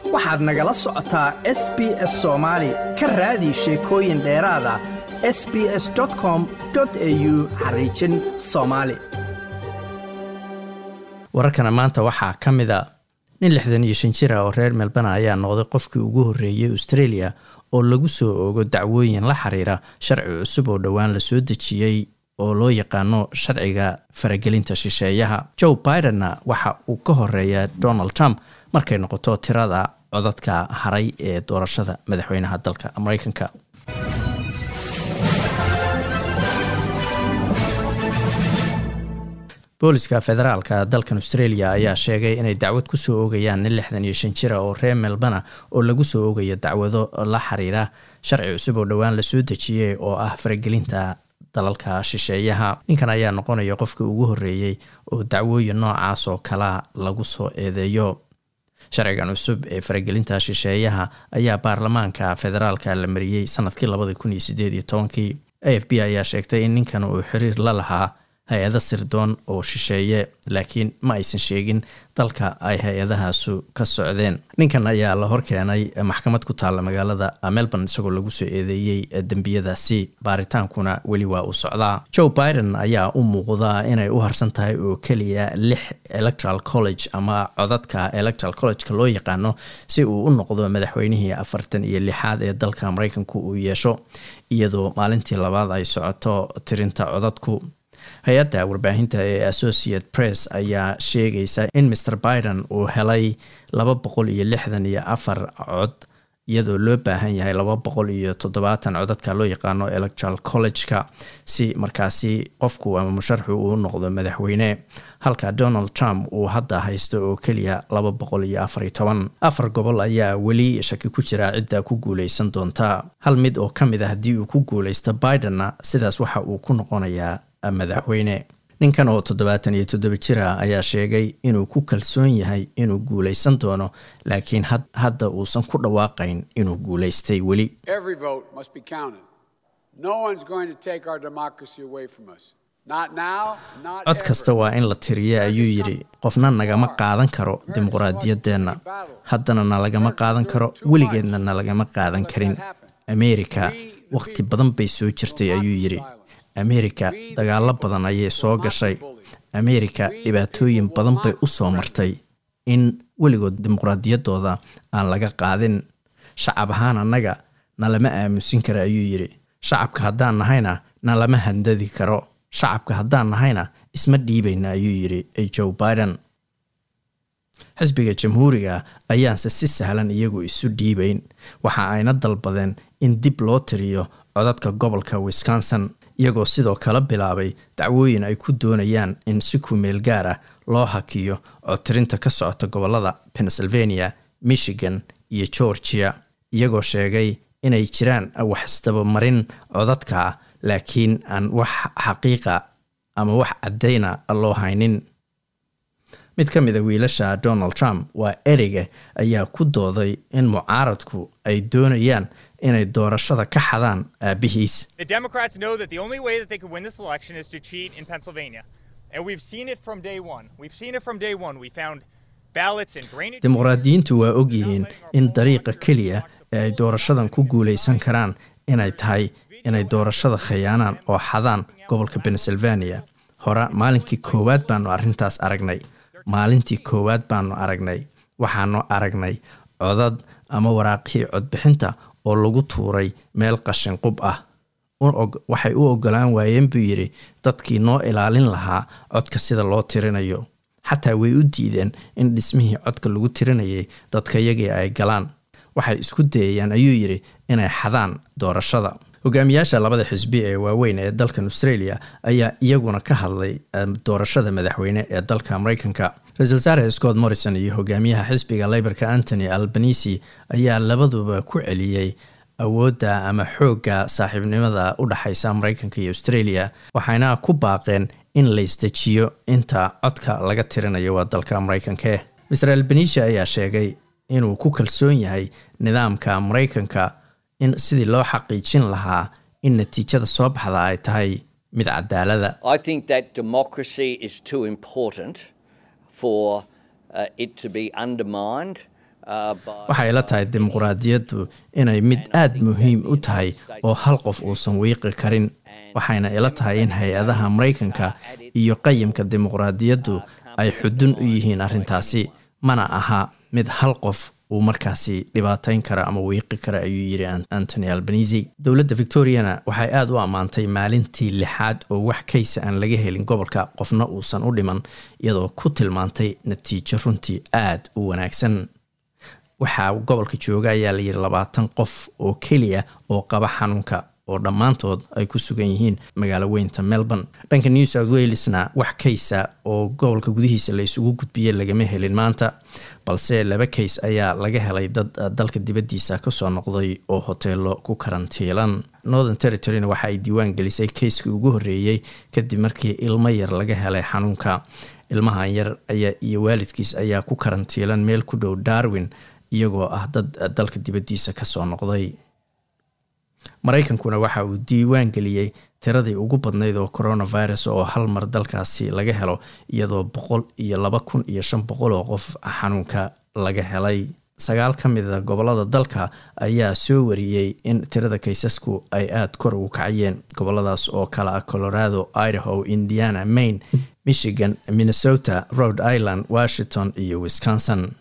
waxaad nagala socotaa s b s soomaali ka raadi sheekooyin dheeraada s b s com au xariijin soomaali wararkana maanta waxaa ka mid a nin lixdan iyo shan jir ah oo reer melbana ayaa noqday qofkii ugu horreeyay australia oo lagu soo oogo dacwooyin la xiriira sharci cusub oo dhowaan la soo dejiyey oo loo yaqaano sharciga faragelinta shisheeyaha joe bidenna waxa uu ka horeeya donald trump markay noqoto tirada codadka haray ee doorashada madaxweynaha dalka mareykanka booliska federaalka dalkan australia ayaa sheegay inay dacwad kusoo oogayaan nin lixdan iyo shan jira oo reer melbana oo lagu soo oogayo dacwado la xiriira sharci cusub oo dhowaan lasoo dejiyey oo ah faragelinta dalalka shisheeyaha ninkan ayaa noqonaya qofkii ugu horreeyey oo dacwooyin noocaas oo kalea lagu soo eedeeyo sharcigan cusub ee faragelinta shisheeyaha ayaa baarlamaanka federaalka la mariyey sanadkii labadi kun iyo sideed iyo tobankii a f b ayaa sheegtay in ninkan uu xiriir la lahaa hay-ado sirdoon oo shisheeye laakiin ma aysan sheegin dalka ay hay-adahaasu ka socdeen ninkan ayaa la horkeenay maxkamad ku taalla magaalada melbourne isagoo lagu soo eedeeyey dembiyadaasi baaritaankuna weli waa uu socdaa joe biden ayaa u muuqdaa inay u harsan tahay oo keliya lix electoral college ama codadka electoral collegeka loo yaqaano si uu u noqdo madaxweynihii afartan iyo lixaad ee dalka mareykanku uu yeesho iyadoo maalintii labaad ay socoto tirinta codadku hay-adda warbaahinta ee associate press ayaa sheegaysa in mr biden uu helay laba boqol iyo lixdan iyo afar cod iyadoo loo baahan yahay laba boqol iyo toddobaatan codadka loo yaqaano electoral college-ka si markaasi qofku ama musharxu uu noqdo madaxweyne halka donald trump uu hadda haysto oo keliya laba boqol iyo afar iyo toban afar gobol ayaa weli shaki ku jira cidda ku guuleysan doonta hal mid oo ka mid a haddii uu ku guuleysto bidenna sidaas waxa uu ku noqonayaa madaxweyne ninkan oo toddobaatan iyo toddoba jira ayaa sheegay inuu ku kalsoon yahay inuu guuleysan doono laakiin hadda uusan ku dhawaaqayn inuu guuleystay weli cod kasta waa in la tiriya ayuu yidhi qofna nagama qaadan karo dimuqraadiyaddeenna haddana na lagama qaadan karo weligeedna na lagama qaadan karin ameerika wakhti badan bay soo jirtay ayuu yidhi ameerika dagaalo badan ayay soo gashay ameerika dhibaatooyin badan bay u soo martay in weligood dimuqraadiyaddooda aan laga qaadin shacab ahaan annaga na lama aamusin kara ayuu yidhi shacabka haddaan nahayna na lama handadi karo shacabka haddaan nahayna isma dhiibayna ayuu yidhi joe biden xisbiga jamhuuriga ayaanse si sahlan iyagu isu dhiibayn waxa ayna dalbadeen in dib loo tiriyo codadka gobolka wisconsin iyagoo sidoo kale bilaabay dacwooyin ay ku doonayaan in si kumeel gaar ah loo hakiyo codtirinta ka socota gobolada pennsylvania michigan iyo georgia iyagoo sheegay inay jiraan wax isdabamarin codadka ah laakiin aan wax xaqiiqa ama wax caddayna loo haynin mid ka mid a wiilasha donald trump waa ereyga ayaa ku dooday in mucaaradku ay doonayaan inay doorashada ka xadaan aabihiis dimuqraadiyiintu waa ogyihiin in dariiqa keliya ee ay doorashadan ku guuleysan karaan inay tahay inay doorashada khayaanaan oo xadaan gobolka pennsylvania hore maalinkii koowaad baanu arrintaas aragnay maalintii koowaad baanu aragnay waxaanu aragnay codad ama waraaqihii codbixinta oo lagu tuuray meel qashin qub ah waxay u ogolaan waayeen buu yidhi dadkii noo ilaalin lahaa codka sida loo tirinayo xataa way u diideen in dhismihii codka lagu tirinayay dadkayagii ay galaan waxay isku dayayaan ayuu yidhi inay xadaan doorashada hogaamiyaasha labada xisbi ee waaweyn ee dalkan australia ayaa iyaguna ka hadlay doorashada madaxweyne ee dalka mareykanka ra-isul wasaare scott morrison iyo hogaamiyaha xisbiga leyborka antony albanisi ayaa labaduba ku celiyey awoodda ama xoogga saaxiibnimada u dhexaysa mareykanka iyo australia waxayna ku baaqeen in la isdejiyo inta codka laga tirinayo waa dalka mareykanke maser albanisi ayaa sheegay inuu ku kalsoon yahay nidaamka mareykanka in sidii loo xaqiijin lahaa in natiijada soo baxda ay tahay mid cadaalada for uh, it to be undermined waxay la tahay dimuqraadiyaddu inay mid aada muhiim u tahay oo hal qof uusan wiiqi karin waxayna ila tahay in hay-adaha maraykanka iyo qayimka dimuqraadiyaddu ay xudun u yihiin arrintaasi mana aha mid hal qof uu markaasi dhibaateyn kara ama wiiqi kara ayuu yidhi antony albanisi dowladda victoriana waxay aada u ammaantay maalintii lixaad oo wax kaysa aan laga helin gobolka qofna uusan u dhiman iyadoo ku tilmaantay natiijo runtii aada u wanaagsan waxaa gobolka jooga ayaa layidhi labaatan qof oo keliya oo qaba xanuunka oo dhammaantood ay ku sugan yihiin magaalo weynta melbourne dhanka new south walesna wax kaysa oo gobolka gudihiisa la isugu gudbiyey lagama helin maanta balse laba kays ayaa laga helay dad dalka dibaddiisa kasoo noqday oo hoteelo ku karantiilan northern territoryna waxa ay diiwaan gelisay kayskii ugu horreeyey kadib markii ilmo yar laga helay xanuunka ilmahan yar ayaa iyo waalidkiis ayaa ku karantiilan meel ku dhow darwin iyagoo ah dad dalka dibaddiisa kasoo noqday maraykankuna waxa uu diiwaan geliyey tiradii ugu badnayd oo coronavirus oo hal mar dalkaasi laga helo iyadoo boqol iyo laba kun iyo shan boqol oo qof xanuunka laga helay sagaal ka mida gobolada dalka ayaa soo wariyey in tirada kaysasku ay aada kor ugu kacayeen goboladaas oo kale ah colorado idaho indiana maine michigan minnesota rhode island washington iyo wisconsin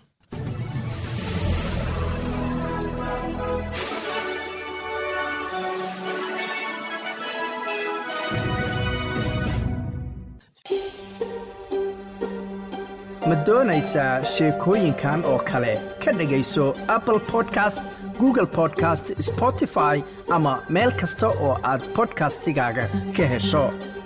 ma doonaysaa sheekooyinkan oo kale ka dhegayso apple podcast google podcast spotify ama meel kasta oo aad bodkastigaaga ka hesho